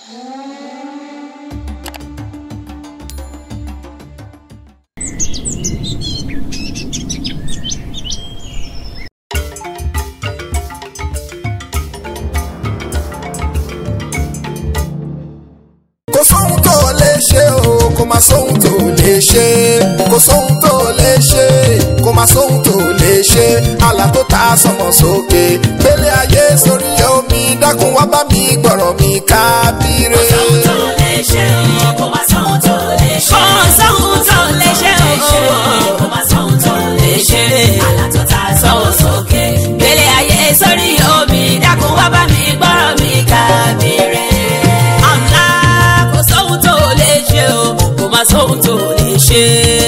kò sóhun tó lè ṣe o kò má sóhun tó lè ṣe kò sóhun tó lè ṣe kò má sóhun tó lè ṣe àlà tó ta sọmọ sókè gbélé ayé sórí omi dákun wá bá mi gbọ̀rọ̀ mi kábíré. Kò sóhun tó lè ṣe o, kò má sóhun tó lè ṣe. Kò sóhun tó lè ṣe o. Kò má sóhun tó lè ṣe. Àlà tó ta sọ́wọ́ sókè. Gbélé ayé sórí omi dákun wá bá mi gbọ́rọ̀ mi kábíré. Àlá kò sóhun tó lè ṣe o, kò má sóhun tó lè ṣe.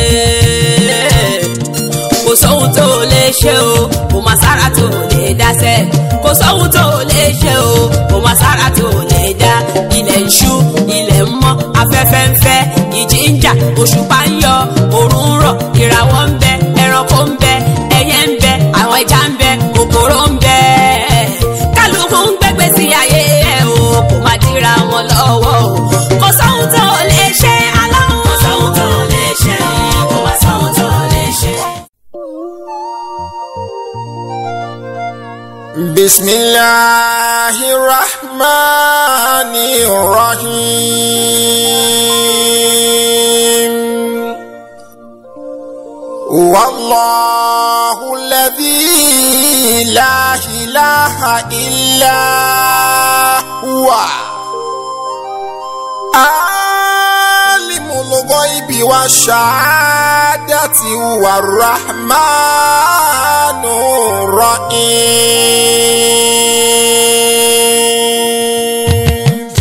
Kò sóhun tó lè ṣe o, kò má sára tó lè dáṣẹ́. Kò sóhun tó lè ṣe o, kò má sára tó lè dá. Ilẹ̀ ń ṣú, ilẹ̀ ń mọ́, afẹ́fẹ́ ń fẹ́, ìjì ń jà, òṣùpá ń yọ, òòrùn ń rọ̀, ìràwọ̀ ń bẹ, ẹranko ń bẹ, ẹyẹ ń bẹ, àwọn ẹja ń bẹ, kòkòrò ń bẹ. Kálukú ń gbégbé sí ayé ẹ̀ o, kò má dira wọn lọ́wọ́ o. Kò sóhun tó lè ṣe aláwọ̀. Kò sóhun tó lè ṣe o, kò má sóhun tó lè ṣe. Bismillahirrahmanirrahim. والله الذي لا إله إلا هو عالم الغيب والشهادة هو الرحمن الرحيم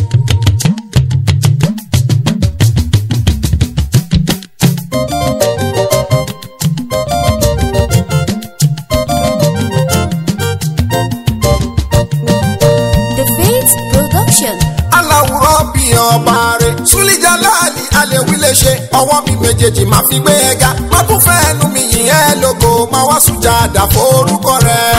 The Faith Production. aláwùrọ̀ bí ọba rẹ̀ súlíjà láàlì alẹ́wí lè ṣe ọwọ́ mi méjèèjì máa fi gbé ẹ ga má tún fẹ́ ẹnu mi yìn ẹ́ lógo máa wá sùjà dà forúkọ rẹ̀.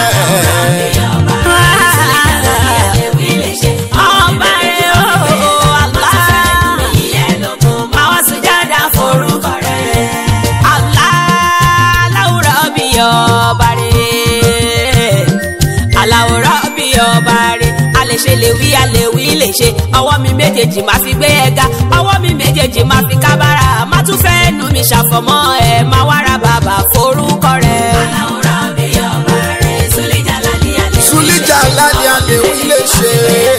Ọba rẹ̀ o, Allah. Máa wá sùjádà forúkọ rẹ̀. Allah aláwùrọ̀ bí ọba rẹ̀. Aláwùrọ̀ bí ọba rẹ̀. A lè ṣe lè wí, a lè wí lè ṣe. Ọwọ́ mi méjèèjì máa fi gbé ẹ ga. Ọwọ́ mi méjèèjì máa fi kábàárà. Má tún fẹ́ nu mi ṣàfọ̀mọ́ ẹ̀. Máa wá ra bàbà forúkọ rẹ̀. súlíjà láàlì alẹ́wí lè ṣe.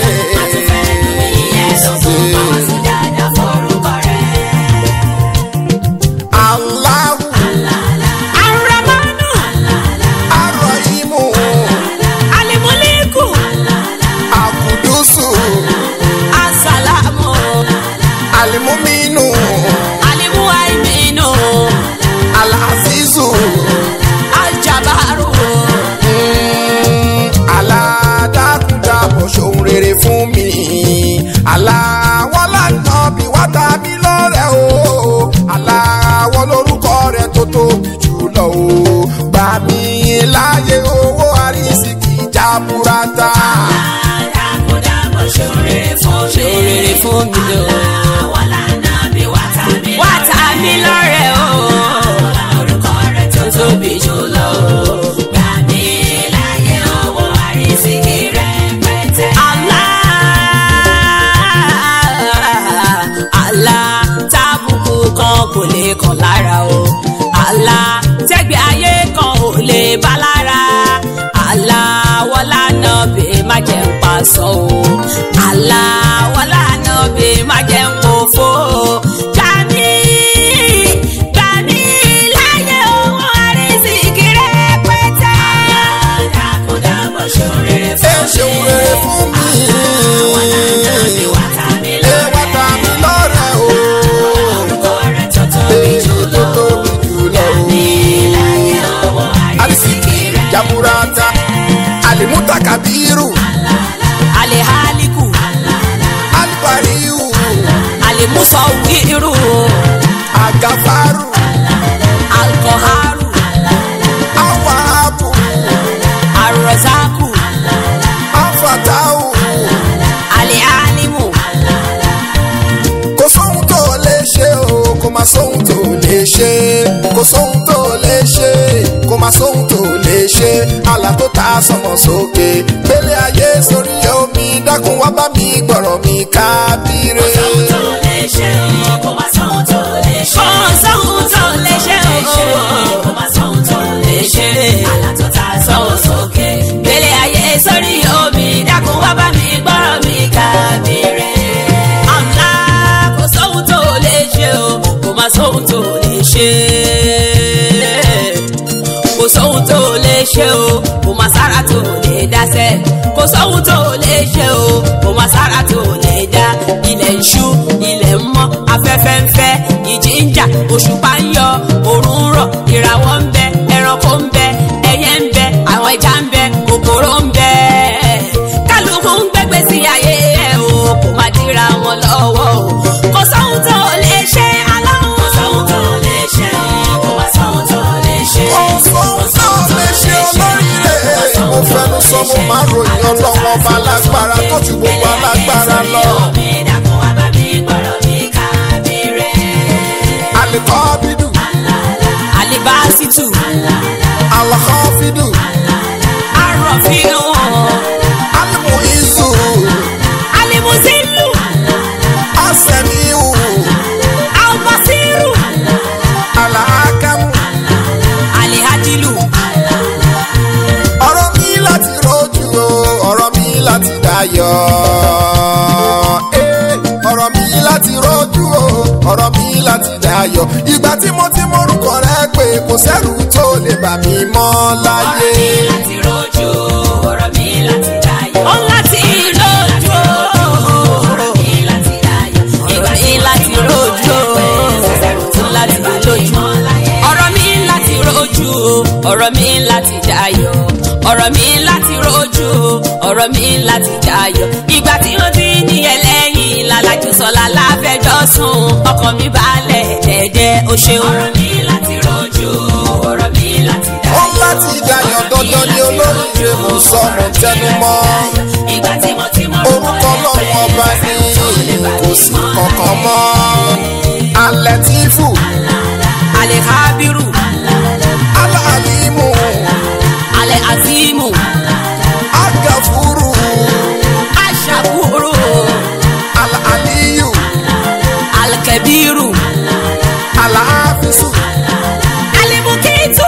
Allahu Ar-Rahmanu, Ar-Rahimu Al-Muliku, Akudusu As-Salamu, Alimuminu Al-Muhaiminu, Alazizu Al-Jabaru. aládàkúndàbọ̀ ṣòun rere fún mi aláwọ̀ lànà bí wá tàbí lọ́rẹ̀ o aláwọ̀ lórúkọ rẹ̀ tó tóbi jùlọ o gbà mí láyé owó àrísìkì jaburata. Ṣòrèrè fún mi o. Wá ta mi lọ́rẹ̀ o. Tó tóbi jùlọ o. Allah, Allah, tábùkù kan kò lè kàn lára o. Allah, tẹ́gbẹ́ ayé kan ò lè bá lára. Allah, wọlá náà bè má jẹ́ ń pa sọ o. Allah, wọlá náà bè má jẹ́ ń kó fó o. Gbàmí, gbàmí láyé owó àrísìkí rẹpẹtẹ. ẹ ṣeun rere fún mi. ẹ wá ta mi lọ́rẹ̀ o. èyí tó tóbi jùlọ o. àrísìkì jaburata alimutakabiru Alehaliku, alibariu Alimusawiru, agafaru Alkoharu, awahabu Arrozaku, afatahu Alialimu, sọmọ sókè gbélé ayé sórí omi dákun wá bá mi gbọ̀rọ̀ mi kábíré. sóhun tó lè ṣe o kò má sóhun tó lè ṣe. kò sóhun tó lè ṣe o kò má sóhun tó lè ṣe. àlá tó ta sọ́wọ́ sókè. gbélé ayé sórí omi dákun wá bá mi gbọ́rọ̀ mi kábíré. àmà kò sóhun tó lè ṣe o kò má sóhun tó lè ṣe. kò sóhun tó lè ṣe o kò má sára tó lè dáṣẹ́. kò sóhun tó lè ṣe o kò má sára tó lè dá. ilẹ̀ ń ṣú ilẹ̀ ń mọ́ afẹ́fẹ́ ń fẹ́ ìjì ń jà òṣùpá ń yọ òòrùn ń rọ̀ ìràwọ̀ ń bẹ ẹranko ń bẹ ẹyẹ ń bẹ àwọn ẹja ń bẹ kòkòrò ń bẹ kálukú ń gbẹgbẹ sí ayé ẹ o kò má dira wọn lọ́wọ́ o kò sóhun tó lè ṣe aláwọ̀ kò sóhun tó lè ṣe o kò má sóhun tó lè ṣe. ohun tó lè ṣe olóríire mo fẹnu sọ mo máa ròyìn ọlọ́wọ́ ọba alágbára tó ju gbogbo alágbára lọ. mi dákun wá bá mi gbọ́rọ̀ mi kábíré. àlìkọ́ bídù alibasitu àlọ́kọ́ fídù arọfinu alimu izu alimuzilu asẹ̀míhù albasiru àlàákẹ́mù alihajilu ọ̀rọ̀ mi láti rojú o ọ̀rọ̀ mi láti dayọ̀ Eh, ọ̀rọ̀ mi láti rojú o ọ̀rọ̀ mi láti dayọ̀ ìgbà tí mo ti mórúkọ rẹ pé kò sẹ́rù tó lè bà mí mọ́ láyé. ọ̀rọ̀ mi láti rojú ọ̀rọ̀ mi láti dayọ̀. ó láti lójú ọ̀rọ̀ mi láti dayọ̀. ọ̀rọ̀ mi láti rojú ó láti lójú ọ̀rọ̀ mi láti rojú ọ̀rọ̀ mi láti dayọ̀ ọ̀rọ̀ mi láti rojú ọ̀rọ̀ mi láti dayọ̀ ìgbà tí wọ́n ti ní ẹlẹ́yìn lálàjù sọ̀la láfẹjọ́ sùn ọkàn mi balẹ̀ dẹ́dẹ́ ó ṣeun. ọ̀rọ̀ mi láti rojú ọ̀rọ̀ mi láti ó dayọ̀. láti dayọ̀ dandan ní olóríire mo sọ mo tẹnu mọ́ ìgbà tí mo ti mọ orúkọ ọlọ́run ọba ní kò sí kankan mọ́ alẹ́ tí fù alẹ́ kábírù aláàlímù alẹ́ azimu agàfúrù aṣàkúrò aláàlíyù alkabiru aláàfíìsù alimukitu.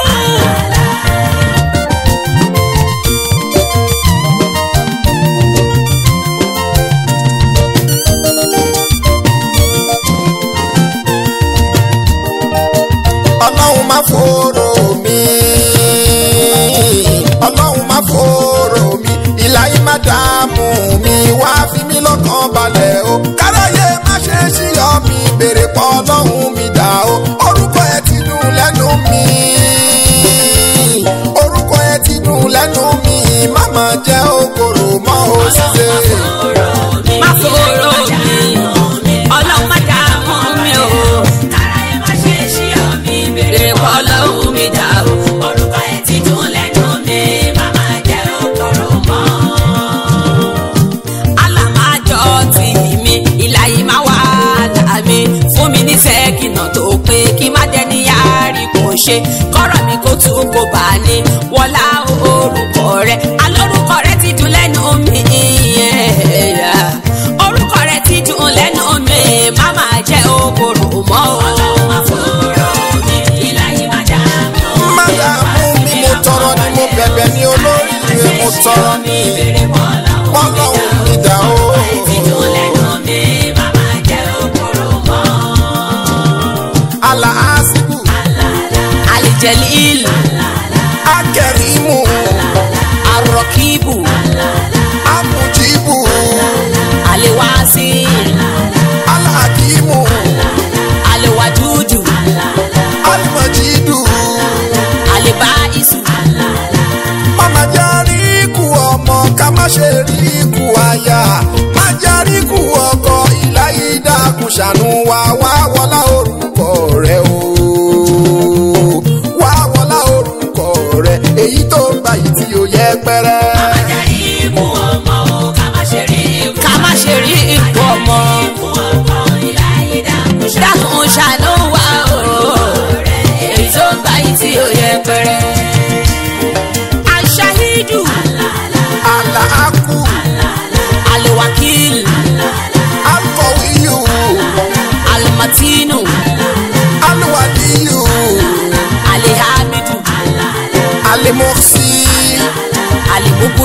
ọlọ́run má fòrò mi ọlọ́run má fòrò mi ìlàyé má dààmú mi wá fi mí lọ́kàn balẹ̀ o káráyé má ṣe ṣíyọ mi béèrè pọ̀ ọlọ́run mi dà o orúkọ ẹ ti dùn lẹ́nu mi orúkọ ẹ ti dùn lẹ́nu mi má má jẹ́ okòrò mọ́ o ṣiṣẹ́. má fòrò mi ọlọ́run má dààmú mi o káráyé má ṣe ṣí ọ mi bèrè èrè pọ̀ ọlọ́run mi dà o. orúkọ ẹ ti dùn lẹ́nu mi màmá jẹ́ òkòrò mọ́. alámájọ tì mí ìlàyé má wà láàmì fún mi ní sẹ́kìnà tó pé kí má dẹni yáàrí kò ṣe kọ́rọ̀ mi kó tún kó bá ní wọlá orúkọ rẹ alórúkọ rẹ ti dùn lẹ́nu mi orúkọ rẹ ti dùn lẹ́nu mi má má jẹ́ okòrò mọ́ o. ọlọ́run má fòrò mi ìlàyé má dààmú má dààmú mi mo tọrọ ni mo bẹ̀bẹ̀ ní olóríire mo tọrọ ní bèrè pọ̀ ọlọ́run ọlọ́run mi dà o. ti dùn lẹ́nu mi màmá jẹ́ òkòrò mọ́. alaasibu alijalil akẹrimu arọkíbù amujibu aliwasi alakimu aliwadudu alimajidu alibaisu mama jari ikú ọmọ ká má ṣe rí ikú aya má jari ikú ọkọ ìláyé dákun ṣàánú wa wá wọlá orúkọ rẹ o wá wọlá orúkọ rẹ èyí tó ń bá yìí tí ó yẹ pẹrẹ. Àjàyí ikú ọmọ o, ká má ṣe rí ikú. ká má ṣe rí ikú ọmọ Ikú ọmọ ìláyé dákun ṣá. dákun ṣàánú wa o èyí tó gbà yìí tí ó yẹ pẹrẹ. aṣáhídù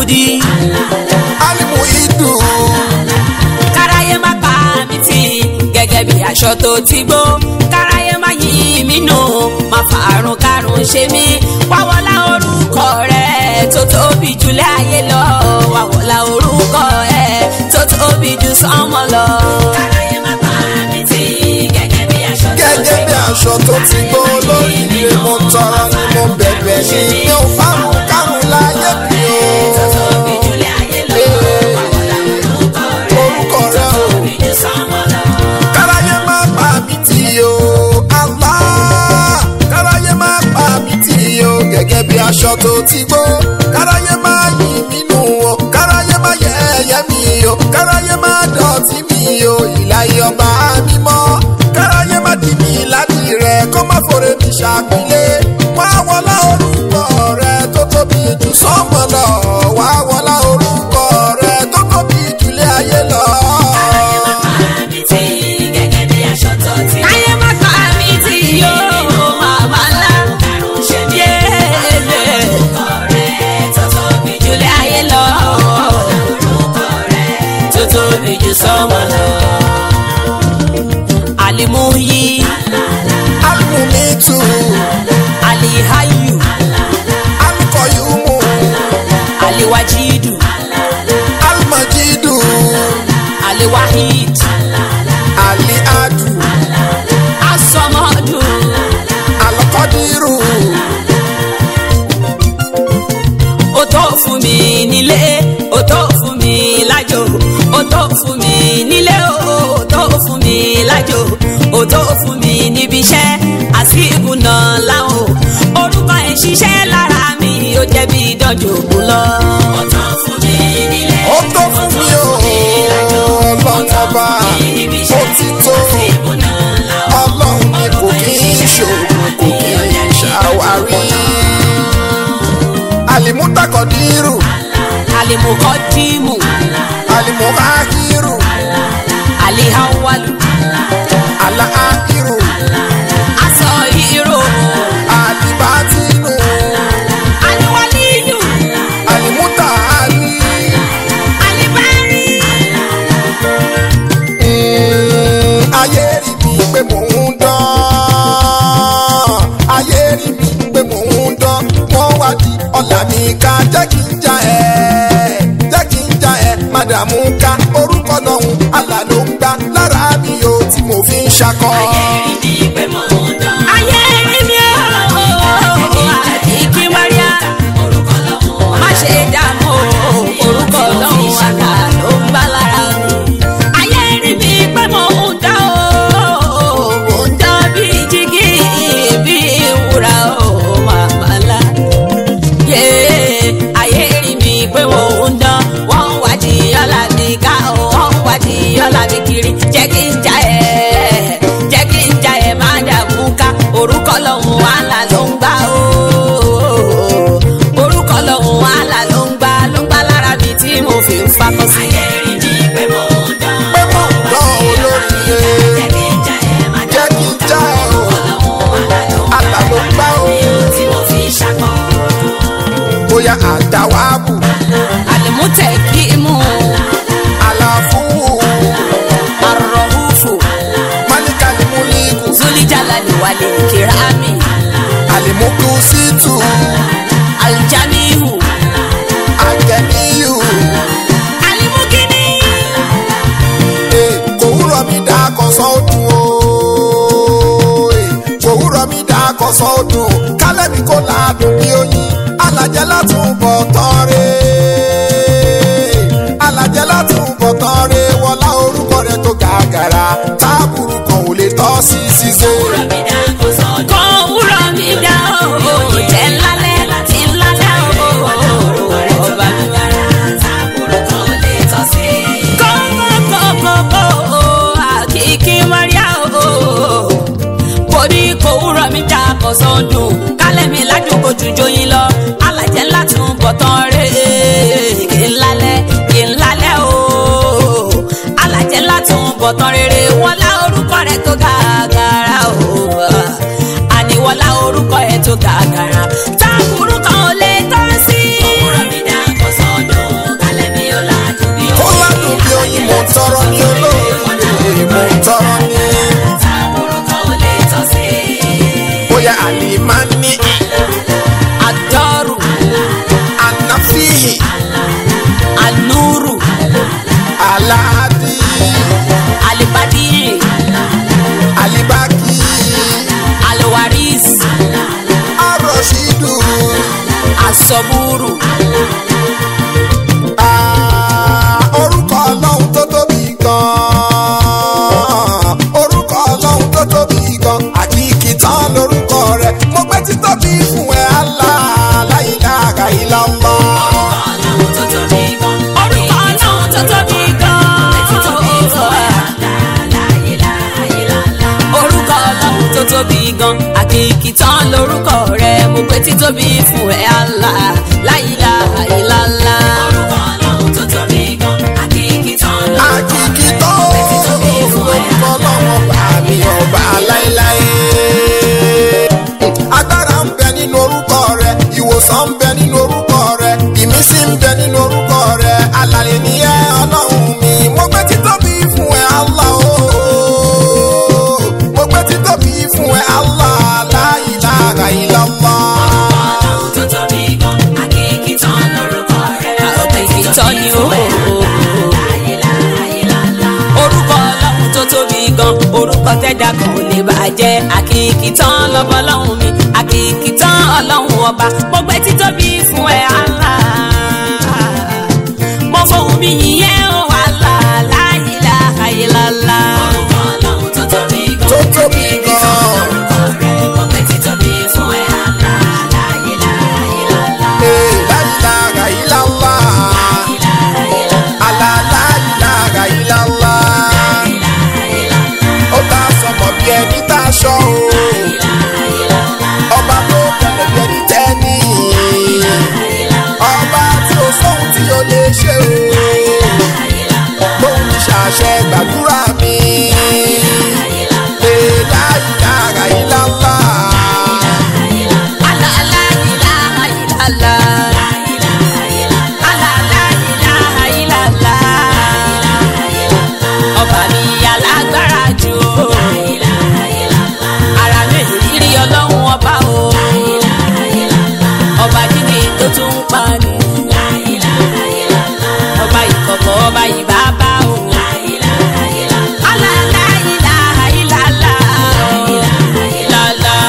wùjúdí alimu idu káráyé má pa mí tì gẹ́gẹ́ bí aṣọ tó ti gbó káráyé má yí mí nù má fàárùn kárùn ṣe mí wáwọlá orúkọ rẹ tó tóbi jùlẹ̀ ayé lọ wáwọlá orúkọ rẹ tó tóbi jù sánmọ̀ lọ. káráyé má pa mí tì gẹ́gẹ́ bí aṣọ tó ti gẹ́gẹ́ bí aṣọ tó ti gbó lórí ilé mo tọrọ ni mo bẹ̀bẹ̀ ní mi ò fárun kárun láyé mi tó o. tóbi jùlẹ̀ ayé lọ wáwọlá orúkọ rẹ orúkọ rẹ o. tóbi jù sánmọ̀ lọ. káráyé má pa mí tì o Allah káráyé má pa mí tì o gẹ́gẹ́ bí aṣọ tó ti gbó káráyé má yí mí nù o káráyé má yẹ̀yẹ́ mi o káráyé má dọ̀tí mi o ìlàyé ọba mímọ́ káráyé má dì mí ládì rẹ kó má fòrè mi ṣàpilé wá wọlá orúkọ rẹ tó tóbi jù sọ́mọ lọ wá wọlá orúkọ rẹ tó tóbi jùlé ayé lọ. Ayé má pa mí tí yóò màmá ńlá. Yéèlè. Jùlẹ̀ ayé lọ. Tó tóbi jù sọ́mọ lọ. Alimuyi, Alimumitu, Alihayu, Alukọyumu, Aliwajidu, Almajidu, Aliwahid, Aliadu, Asọmọdù. Alakọdiru, Ó tó fún mi nílé, ó tó fún mi lájò, ó tó fún mi nílé, ó tó fún mi lájò, ó tó fún mi níbi iṣẹ́, àsìkò náà láwọn. Orúkọ ẹ̀ ṣiṣẹ́ lára mi, ó jẹ́ bí ìdánjò kú lọ. Ó tó fún mi nílé, ó tó fún mi o, ọlọ́run ọba, ó ti tó, ọlọ́run mi kò kí ń ṣòro, kò kí ń ṣàwárí. Alimutakọdiru, Àlèmọ̀kọ́ dìímù, Alimuhakiru, àlèháwálù, Alaahiru, aṣọ ìró, Alibatinu, àlèwálíyù, Alimutaali. àlèbárí. Mm, ayé rí mi pé mò ń dán ayé rí mi pé mò ń dán wọ́n wá di ọ̀là mi ká jẹ́ kí n já ẹ̀ jẹ́ kí n já ẹ̀ mádàmú ká orúkọ lọ́hùn àlà ló ń gbá lára mi o tí mo fi ń ṣakọ. ayé rí mi ó àdìgí wáríà má ṣe dààmú orúkọ lọ́hùn àgbà ló ń bá lára mi. ayé rí mi pé mo ń dá o mo ń dá bí jígí bí wúrà o màmá ńlá. yé ayé rí mi pé mo ń dán wọ́n wá di ọ̀la mi ká o wọ́n wá di ọ̀la mi kiri jẹ́ kí n já ẹ̀ jẹ́ kí n já ẹ̀ má dààmú ká orúkọ lọ́hùn wàhálà ló ń gbà o orúkọ lọ́hùn wàhálà ló ń gbà ló ń gbà lára mi tí mo fi ń fakọ sí. ayé rí mi pé mo ń dán pé mò ń dán olóríire jẹ́ kí n já ẹ̀ má jẹ́ kí n já ẹ̀ o àlà ló ń gbá o tí mo fi ṣàkọ. bóyá àdáwábù àlèmútẹ̀ kí mú àlàfúwù àrọ̀húfù máníkàlímúlíkù zulijalali wàlẹ̀ kìrámì àlìmúkúsítù aljamihu àgẹ̀níyù. alimugini Ee, kò wúrọ̀ mi dá kọ̀sọ́ ọdún o. Ee, kò wúrọ̀ mi dá kọ̀sọ́ ọdún. Kálẹ̀ mi kò láàdùn bí oyin. Alàjẹ́ látún bọ̀ tán re. Alàjẹ́ látún bọ̀ tán re. Wọlá orúkọ rẹ̀ tó gàgàrà. Táàbùrù kan ò lè tọ́ sí ṣíṣe. kan wúrọ̀ mi dá o jẹ́ ńlálẹ́ tí ńlálẹ́ o ọba mi wára kọ́kọ́kọ́kọ́ àkìkí mọ́ríà o kò ní kò wúrọ̀ mi dá kọ̀sán dùn kálẹ̀ mi ládùúgbò jùjọ yín lọ alàjẹ́ ńlá tún bọ̀ tán rè kí ńlálẹ́ kí ńlálẹ́ o alàjẹ́ ńlá tún bọ̀ tán rere wọ́n lá orúkọ rẹ̀ tó gàgàrà o àníwọ́lá orúkọ ẹ̀ tó gàgàrà táàbùrù kan ò lè tọ́ sí. òwúrọ̀ mi dá kọ̀sán dùn tọrọ ní olóore mo tọrọ ní. Orúkọ ò lè tọ́ sí. bóyá àlìmánì Adọ́rù, ànáfíì Anúrù, aláàdì Alibadiri, àlìbákì Alwaris, àròṣìdù. Asọ́búrù, Ah, orúkọ ọlọ́run tó tóbi gan-an orúkọ ọlọ́run tó tóbi gan àkìkì tán lórúkọ rẹ̀ mo gbé títóbi fún ẹ Allah la ilaha illallah. Ọlọ́run tó tóbi gan. orúkọ ọlọ́run tó tóbi gan-an. Orúkọ ọlọ́run tó tóbi gan, àkìkì tán lórúkọ rẹ̀, mo pé títóbi fún ẹ Allah, la ilaha illallah. Orúkọ Ọlọ́run tó tóbi gan. Àkìkì tán lọ. àkìkì tán orúkọ ọlọ́run ọba mi ọba láéláé. agbára ń bẹ nínú orúkọ rẹ̀ ìwòsàn ń bẹ nínú orúkọ rẹ̀ ìmísí ń bẹ nínú orúkọ rẹ̀ alàlẹ́ nìyẹn ọlọ́run mi mo gbé títóbi fún ẹ Allah ooo mo gbé títóbi fún ẹ Allah la ilaha illallah. Ọlọ́run tó tóbi gan. Àkìkì tán lórúkọ rẹ̀. Àkìkì tán ni ó. orúkọ ọlọ́run tó tóbi gan orúkọ tẹ́dá kan ò lè bàjẹ́ àkìkì tán lọ́bọ ọlọ́run mi àkìkì tán ọlọ́run ọba mo gbé títóbi fún ẹ Allah mo fohùn mi yìnyẹn ó Allah la ilaha illallah. Orúkọ Ọlọ́run tó tóbi gan. tó tóbi gan. Orúkọ rẹ̀ mo pẹ́ títóbi fún ẹ Allah. La ilaha illallah. Eh, la ilaha illallah. Allah, la ilaha illallah. ó tá a sọmọ bí ẹni tá a ṣọ o. ọba tó tẹ̀lé bí ẹni tẹ́ni. ọba tí ó sóhun tí ó lè ṣe o. lóhun ní ṣàṣẹ gbàdúrà mi. Eh, la ilaha illallah. Allah la ilaha illallah. Allah la ilaha illallah. Ọba mi alágbára jù o. Ara mi rírí ọlọ́run ọba o. Ọba jíde tó tún ń pa ni. Ọba ìkọ̀kọ̀ ọba ìbábá o. Allah la ilaha illallah. Illallah.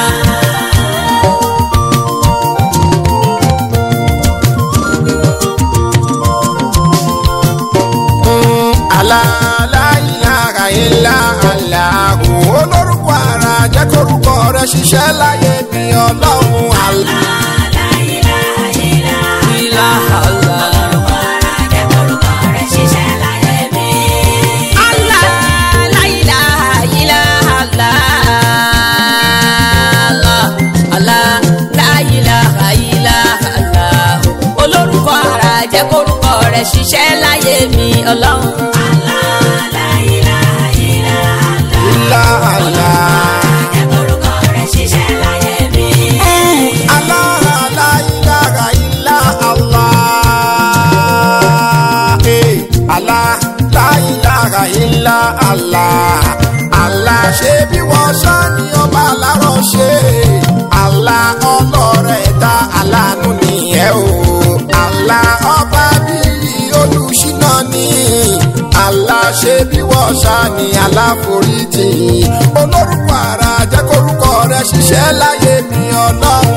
Allah la ilaha illa Allah olórúkọ ara jẹ́ kórúkọ rẹ̀ ṣiṣẹ́ láyé mi ọlọ́run Allah. Ilaha Allah. Allah, la ilaha illallah. Allah, la ilaha illallah. olórúkọ ara jẹ́ kórúkọ rẹ̀ ṣiṣẹ́ láyé mi ọlọ́run. Illa Allah. Allah la ilaha illa Allah. Eh, Allah la ilaha illa Allah. Allah ṣe bí wọ́n ṣá ni ọba alárọ̀ ṣe. Allah ọlọ́rẹ̀ dá aláàánú nìyẹn o. Allah ọba bíi olùṣínà ni. Allah ṣe bí wọ́n ṣá ni aláforíjì. olórúkọ ara jẹ́ kórúkọ rẹ̀ ṣiṣẹ́ láyé mi ọlọ́run.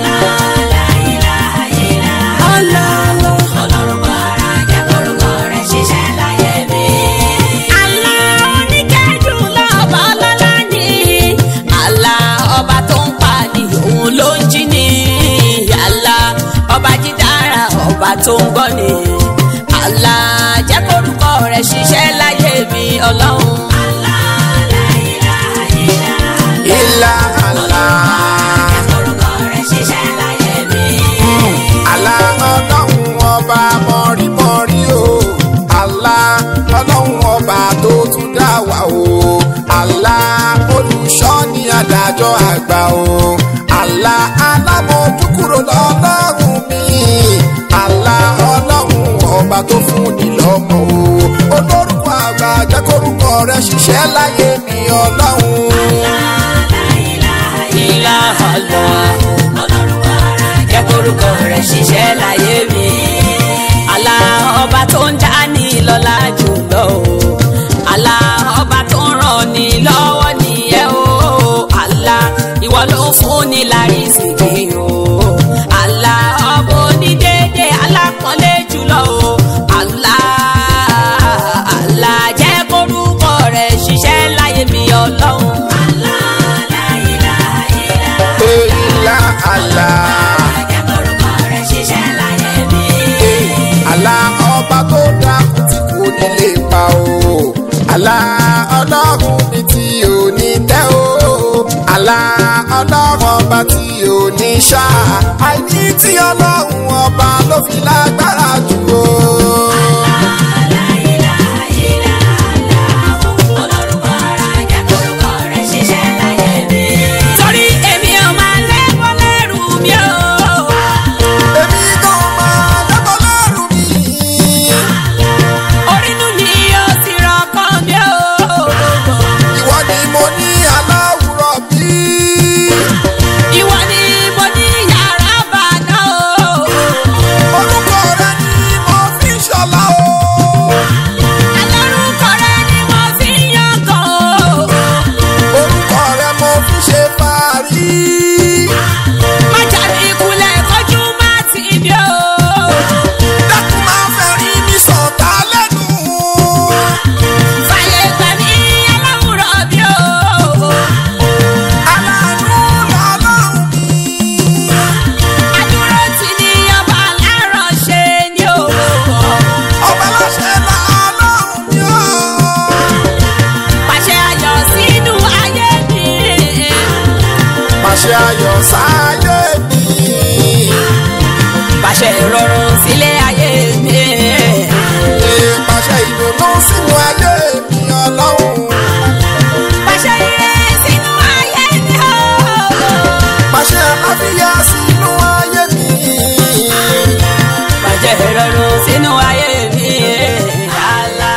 Allah oníkẹ́jù lọ́ba ọlọ́lá ni. Allah ọba tó ń pa ni òun ló ń jí ni. Allah ọba dídára ọba tó ń gbọ́ ni. Allah jẹ́ kórúkọ rẹ̀ ṣiṣẹ́ láyé mi ọlọ́run. Illa Allah. Allah ọlọ́run ọba mọ̀rímọ̀rí o. Allah ọlọ́run ọba tó tún dá wa o. Allah olùṣọ́ ni adájọ́ àgbà o. Allah alámọ̀júkúrò lọ́lọ́run mi. Allah ọlọ́run ọba tó fún ni lọ́mọ o. olórúkọ àgbà. rẹ ṣiṣẹ́ láyé mi ọlọ́run. ìlàhàlà jẹ́ kórúkọ rẹ̀ ṣiṣẹ́ láyé mi. àlà ọba tó ń já ní lọ́lá jùlọ o. àlà ọba tó ń ràn ní lọ́wọ́ nìyẹn o. àlà ìwọ ló ń fún ní lárísìkì o. àlà ọba onídéédé alápọ̀nlé jùlọ o. àlà àlà jẹ́ kórúkọ rẹ̀ ṣiṣẹ́ láyé mi ọlọ́run. Ìlà àlà. Àlà ọba tó dákun tí kò ní lè pa o. Àlà ọlọ́run mi tí ò ní tẹ́ o. Àlà ọlọ́run ọba tí ò ní ṣá. Àìní tí ọlọ́run ọba ló fi lágbára jù o. torí èmi ò máa lẹ́wọ́ lẹ́rù mi o. Èmi kan máa lẹ́kọ̀ọ́ lẹ́rù mi. orínú ni ó ti rọkọ mi o. Ìwọ ni mo ní aláwùrọ̀ bí. ìwọ ni mo ní yàrá bàná o. Orúkọ rẹ ni mo fi ṣọlá o. alárúkọ rẹ ni mo fi ń yangàn o. Orúkọ rẹ mo fi ṣe fàárí. má jáde ìkulẹ̀ kọjú má ti mi o. Dákun máa fẹ́ rí mi sọ̀tà lẹ́nu. fàyè gbà mí aláwùrọ̀ mi o. Aláàánú lọ́lọ́run mi. àdúró tì ní ọba aláràn ṣe ni o. Ọba láṣẹ lọ́lọ́run mi o. pàṣẹ ayọ̀ sínú ayé mi. Pàṣẹ ayọ̀ sáyé mi. pàṣẹ ìrọ̀rùn sílé ayé mi. Ee, Pàṣẹ ìdùnnú sínú ayé mi ọlọ́run. pàṣẹ ire sínú ayé mi o. Pàṣẹ àlàáfíà sínú ayé mi. pàṣẹ ìrọ̀rùn sínú ayé mi. Allah.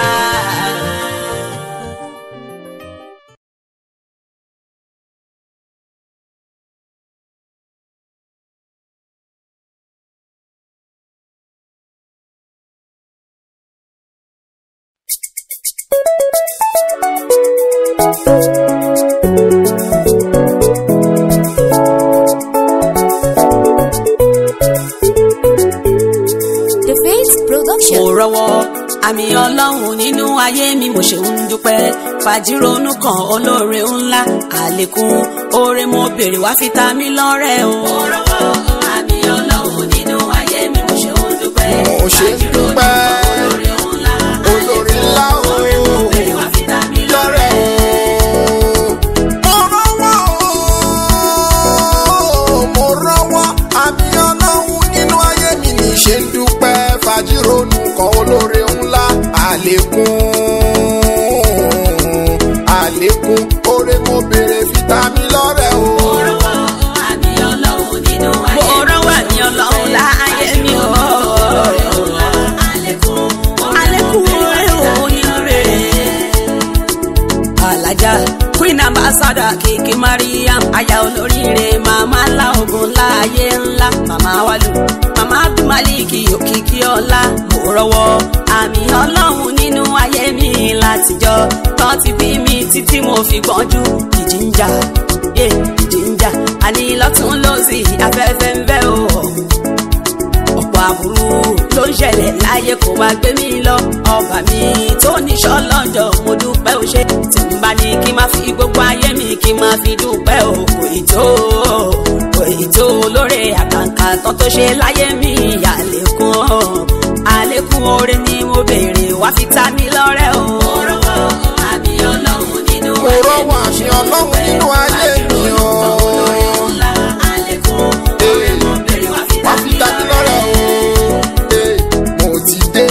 The Faith Production. mo rọwọ́ àmì ọlọ́run nínú ayé mi mo ṣe ń dúpẹ́ fàjírònú kan olóore ńlá àlékún oore mo béèrè wá fi ta mí lọ́rẹ o. mo rọwọ́ àmì ọlọ́run nínú ayé mi mo ṣe ń dúpẹ́ Mo ṣe ń dúpẹ́. olóore ńlá Olórí ńlá o. oore mo béèrè wá fi ta mí lọ́rẹ lọ́rẹ̀ o. mo rọ́wọ́ o. mo rọ́wọ́ àmì ọlọ́run nínú ayé mi ní ṣe ń dúpẹ́ fàjírònú kan olóore ńlá àlékún àlékún oore mo béèrè fìtámì lọ́rẹ̀ o. mo rọwọ́ àmì ọlọ́run nínú ayé mi. mo rọwọ́ àmì ọlọ́run láàyè mi o. àlékún àlékún oore o nínú rere. alájà queen ambassador kìkì mariam aya olóríire màmá ńlá ogun láàyè ńlá màmá wálù màmá abdulmalik òkìkí ọlá mo rọwọ́ àmì ọlọ́run nínú ayé mi látijọ́ tán ti bí mi títí mo fi gbọ́njú ìjì ń jà yé ìjì ń jà àní lọ́tún lọ́sì afẹ́fẹ́ ń fẹ́ o ọ̀pọ̀ àbúrú ló ń ṣẹlẹ̀ láyé kó wá gbé mi lọ ọba mi tó níṣọ́ lọ́jọ́ mo dúpẹ́ o ṣe tí n bá ní kí n má fi gbogbo ayé mi kí n má fi dúpẹ́ o kò ì tó kò ì tó lóore àkàǹkà tán tó ṣe láyé mi àlékún àlékún oore ni mo béèrè wá fi ta mi lọ́rẹ́ o. mo rọwọ́ àmì ọlọ́run nínú mo rọ́wọ́ àmì ọlọ́run nínú ayé mi o. wá fi dájú lọ́rẹ̀ o. Eh, mo ti dé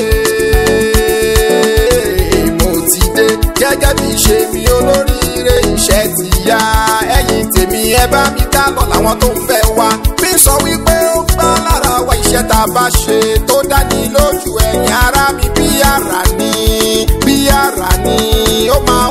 mo ti dé gẹ́gẹ́ bí ṣe mi olóríire iṣẹ́ ti yá ẹ̀yìn tèmi ẹ bá mi ká lọ làwọn tó ń fẹ́ wá mi sọ wípé ó gbá lára wa iṣẹ́ tá a bá ṣe tó dání lójú ẹ̀yìn ara mi bí ara ni bí ara ni ó máa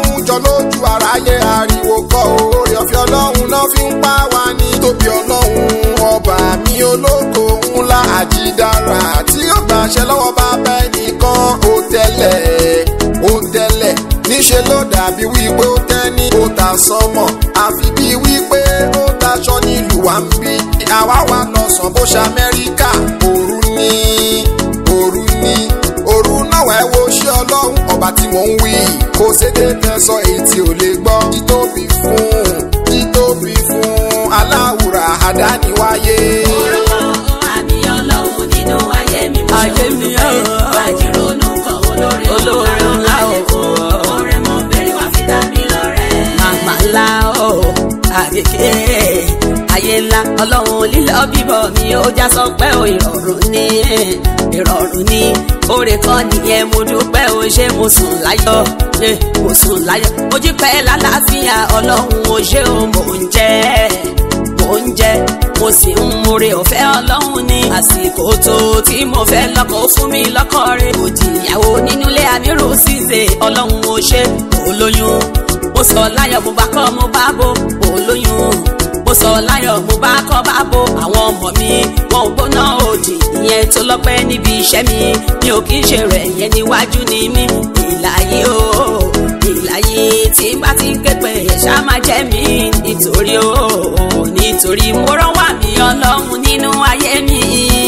wípé ó tẹ́ni ó ta sọ́mọ̀ àfi bíi wípé ó taṣọ nílùú wa ń bí àwa wà lọ́sàn bó ṣe amẹ́ríkà òru ní òru ní òru náà wá ẹ wo ṣé ọlọ́run ọba tí mò ń wí kò sédé tẹ́sọ èyí tí ò lè gbọ́ títóbi fún títóbi fún aláwùrà àdániwáyé. Orúkọ àmì ọlọ́run nínú ayé mi mo Ayé mi, ṣe oh. dúpẹ́. Bàjírònú kan olórí Olórí ńlá, àlékún. oh. Ọ̀rẹ́ mo bèrè wá fi dá mi lọ́rẹ́. màmá ńlá o àgègè ayé ńlá ọlọ́run lílọ bíbọ̀ mi ó já sọ pé ó ìrọ̀rùn ní ìrọ̀rùn ní oore kan nìyẹn mo dúpẹ́ o ṣé mo sùn láyọ̀ ṣé mo sùn láyọ̀ mo jí pẹ́ lálàáfíà ọlọ́run o ṣé o mò ń jẹ́ mò ń jẹ́ mo sì ń múre ọ̀fẹ́ ọlọ́run ní àsìkò tó tí mo fẹ́ lọ́kọ̀ ó fún mi lọ́kọ̀ rẹ̀ òdì ìyàwó nínú ilé àmírù ṣìṣe ọlọ́run ó ṣe olóyún mo sọ láyọ̀ mo bá kọ́ mo bá bò olóyún mo sọ láyọ̀ mo bá kọ́ bá bò àwọn ọmọ mi wọn ò gbóná òdì ìyẹn tó lọ́pẹ́ níbi iṣẹ́ mi mi ò kí ń ṣe rẹ̀ yẹn níwájú ni mí ìlàyé o ìlàyé tí n bá ti ń ké pé ṣá máa jẹ́ mi nítorí o nítorí mo rọ́wà mí ọlọ́run nínú ayé mi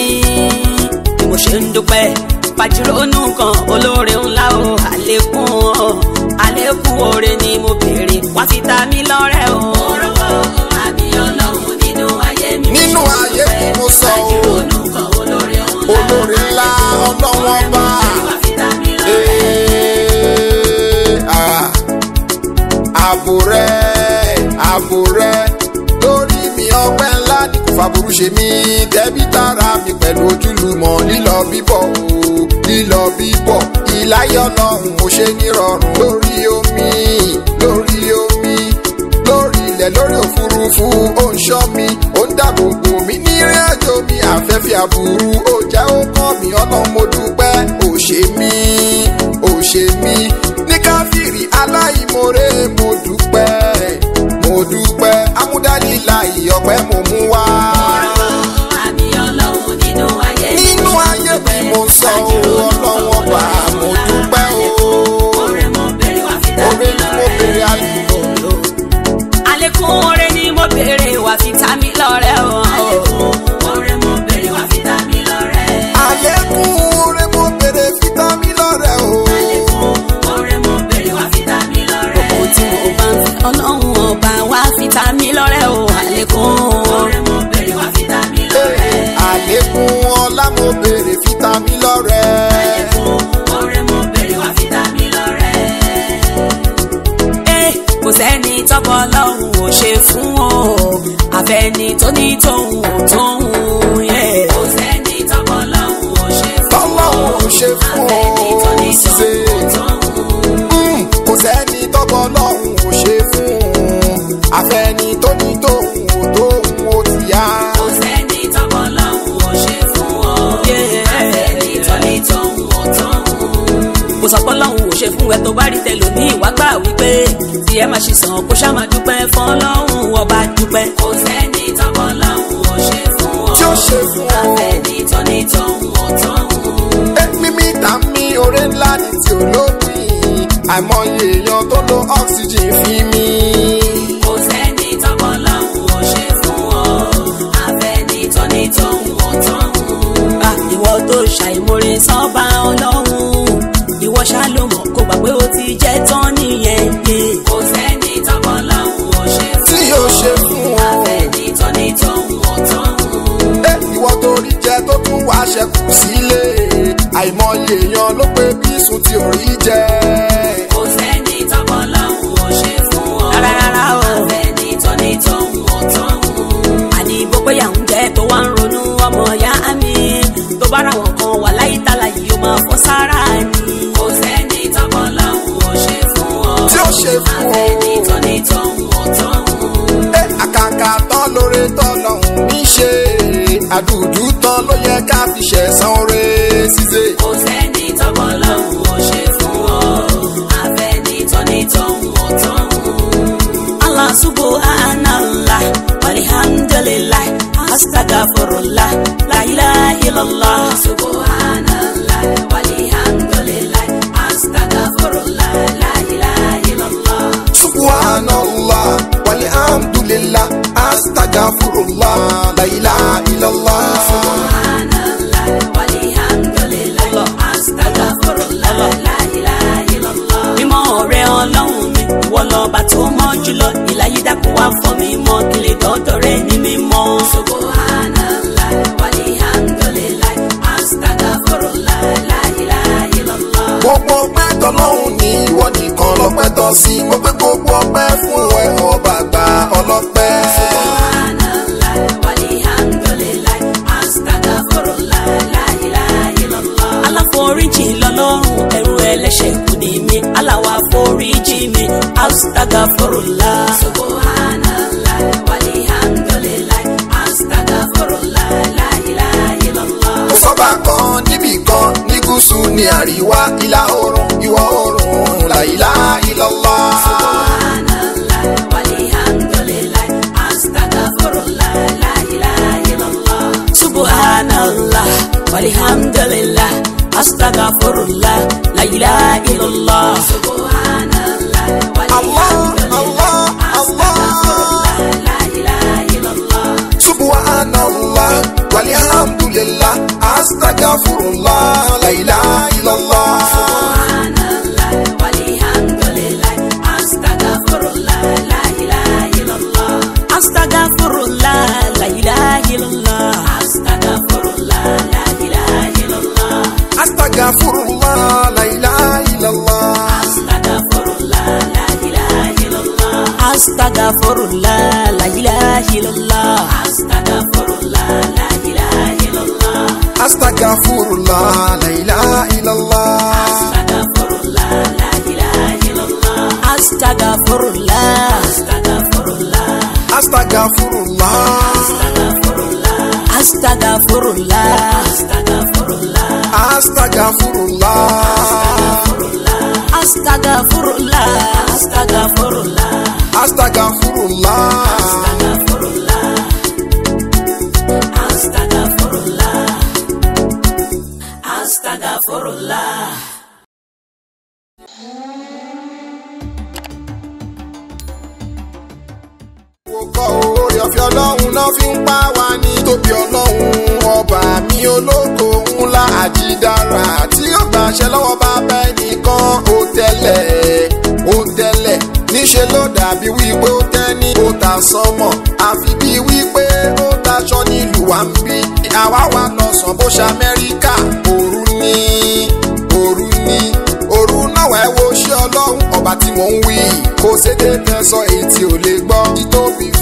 bí mo ṣe ń dúpẹ́ pàjùrónú kan olóore ńlá o àlékún o àlékún oore ni mo béèrè wá fi ta mí lọ́rẹ́ o. Orúkọ àmì ọlọ́run nínú ayé mi mo nínú ṣe ayé dúpẹ́. mi mo sọ o Bàjírònú kan olórí ńlá olórí ńlá ọlọ́wọ́n Ọ̀rẹ́ mo bá. bèrè wá fi dá mi lọ́rẹ́. Ee, ah, ààbò rẹ ààbò rẹ lórí mi ọpẹ́ ńlá ni kò fàbùrù ṣe mí tẹbí tara mi pẹ̀lú ojúlùmọ̀ lílọ bíbọ̀ o lílọ bíbọ̀ ìláyé Ọlọ́run mo ṣe nírọ̀rùn lórí omi lórí omi lórí ilẹ̀ lórí òfurufú ó ń ṣọ́ mi ó ń dáàbò bò mí ní ìrìn àjò mi afẹ́fẹ́ àbúrú ó jẹ́ ó kàn mí Ọlọ́run mo dúpẹ́ ó ṣe mí ó ṣe mí ní káfíìrì aláìmoore mo dúpẹ́ mo dúpẹ́ amúdálílà ìyọpẹ́ mo mú wá. Orúkọ àmì ọlọ́run nínú ayé mi nínú mo ṣe ayé mi dúpẹ́. mo sọ ọ́ ọlọ́wọ́ bá mo dúpẹ́ o Ọ̀rẹ́ mo bèrè wá fi dá oore mi ni mo lọ́rẹ́. béèrè àlùkò. àlékún oore ni mo béèrè wá fi ta mí lọ́rẹ́ o. Ọ̀rẹ́ mo bèrè wá fi dá mi lọ́rẹ́. àlékún oore mo béèrè fítámì lọ́rẹ̀ o. Ọ̀rẹ́ mo bèrè wá fi dá mi lọ́rẹ́. gbogbo tí mo bá ń fẹ́ ọlọ́run ọba wá fi ta mí lọ́rẹ́ o àlékún. Ọ̀rẹ́ mo bèrè wá fi dá mi lọ́rẹ́. àlékún ọlá mo béèrè fítámì lọ́rẹ̀. Ọ̀rẹ́ mo bèrè wá fi dá mi lọ́rẹ́. Eh, kò sẹ́ni tọ́pọ̀ ọlọ́run ò ṣe fún o àfẹ́ni tó ní tóun ò tóun yẹ. Kò sẹ́ni tọ́pọ̀ lọ́hùn ò ṣe fún. tọ́lọ́hún ò ṣe fún Àfẹ́ni tó ní ọ ṣe. tóun ò tóun. Mm, kò sẹ́ni tọ́gbọ́ lọ́hún ò ṣe fún àfẹ́ni tó ní tóun ò tóun ó ti yá. Kò sẹ́ni tọ́pọ̀ lọ́hùn ò ṣe fún ọ. Yeah. Àfẹ́ni tó ní tóun ò tóun. kò sọ pé ọlọ́run ò ṣe fún ẹ tó bá rí tẹlòmíì wá gbà wípé tí ẹ máa ṣe sàn kó ṣá máa dúpẹ́ fún ọlọ́run ọba dúpẹ́. Kò sẹ́ni tọ́pọ̀ lọ́hùn ò ṣe fún ọ. tí ó ṣe fún ọ. Àfẹ́ni tó ní tóun ò tóun. èmi mi tà mí oore ńlá ní tí ò lópin àìmọye èèyàn tó lo oxygen fi mí. Kò sẹ́ni tọ́pọ̀ lọ́hùn ò ṣe fún ọ. Àfẹ́ni tó ní tóun ò tóun. Ah, ìwọ tó ṣàìmoore sọ́ba ọlọ́run ìwọ ṣá ló mọ̀ kó gbà pé ó ti jẹ́ tán nìyẹn. Yeah. Kò sẹ́ni tọ́pọ̀ lọ́hùn ò ṣe fún tí yóò ṣe fún ọ. Àfẹ́ni tó ní tóun ò tóun. ẹ ìwọ tó rí jẹ tó tún wá ṣẹkù sílé àìmọye èèyàn ló pé bí sùn tí ò rí jẹ. Kò sẹ́ni tọ́pọ̀ lọ́hùn ò ṣe fún ọ. Rárá, rárá o. Àfẹ́ni tó ní tóun ò tóun. àní bó pé yà ń jẹ́ tó wá ń ronú ọmọ ìyá mi tó bá ra wọn kan wà láyé tálà yìí ó máa fọ́ sára ni. Kò sẹ́ni tọ́pọ̀ lọ́hùn ò ṣe fún ọ. tí ó ṣe fún ọ. Àfẹ́ni tó ní tóun ò tóun. ẹ àkàkà tán lóore tán lọ́hùn ní ṣe àdùdù tán ló yẹ ká fi ṣẹ̀san oore ṣíṣe. Kò sẹ́ni tọ́pọ̀ lọ́hùn ò ṣe fún ọ. Àfẹ́ni tó ní tóun ò tóun. Allah subhanallah walhamdulillah astaghfirullah la ilaha illallah. Subhanallah walhamdulillah astaghfirullah la ilaha illallah. astagfirullah la ilaha illallah. subhanallah walhamdulillah astaghfirullah la ilaha illallah. mímọ́ ọ̀rẹ́ ọlọ́run mi ìwọ lọ́ba tó mọ́ jùlọ ìlàyé dákun wá fọ́ mi mọ́ kí lè dọ́dọ̀ rẹ ní mímọ́. subhanallah walhamdulillah astaghfirullah la ilaha illallah. gbogbo ọpẹ́ tọ́lọ́hún ní ìwọ nìkan lọ́pẹ́ tọ́ sí mo gbé gbogbo ọpẹ́ fún ẹ ọba àgbà ọlọ́pẹ́. subhanallah walhamdulillah astaghfirullah la ilaha illallah. aláforíjì lọ́lọ́run ẹrú ẹlẹ́ṣẹ̀ kù ní mi aláwa foríjì mi astaghfirullah. subhanallah walhamdulillah astaghfirullah la ilaha illallah. kò sọ́ba kan níbì kan ní gúúsù ní àríwá ìlà oòrùn ìwọ̀ oòrùn la ilaha illallah. subhanallah walhamdulillah astaghfirullah la ilaha illallah. subhanallah walhamdulillah astaghfirullah la ilaha illallah. subhanallah Allah, walhamdulillah Allah, astaghfirullah la ilaha illallah. subhanallah walhamdulillah astagfirullah la ilaha illallah. subhanallah walhamdulillah astaghfirullah la ilaha illallah. astaghfirullah la ilaha illallah. astaghfirullah la ilaha illallah. astagfirullah la ilaha illallah. astaghfirullah la ilaha illallah. astaghfirullah la ilaha illallah. astaghfirullah la ilaha illallah. astagfirullah la ilaha illallah. astaghfirullah la ilaha illallah. astaghfirullah. astaghfirullah astagfirullah. astaghfirullah astaghfirullah. astaghfirullah astagfirullah. astaghfirullah. astaghfirullah. astagfirullah. astaghfirullah astaghfirullah. Kọ orí ọ̀fẹ́ ọlọ́run náà fi ń pa wá ní tóbi ọlọ́run ọba mi ológo ńlá àjídára tí ó gbàṣẹ lọ́wọ́ bàbá ẹnìkan ó tẹ́lẹ̀ ó tẹ́lẹ̀ níṣẹ́ ló dàbí wípé ó tẹ́ ní ó ta sọ́mọ̀ àfi bí wípé ó taṣọ nílùú wa ń bí àwa wà lọ́sàn bó ṣe Amẹ́ríkà òru ní òru ní òru náà wẹ́ wo ṣé ọlọ́run ọba tí mò ń wí kò sédé tẹ́sán èyí tí ò lè gbọ́ títóbi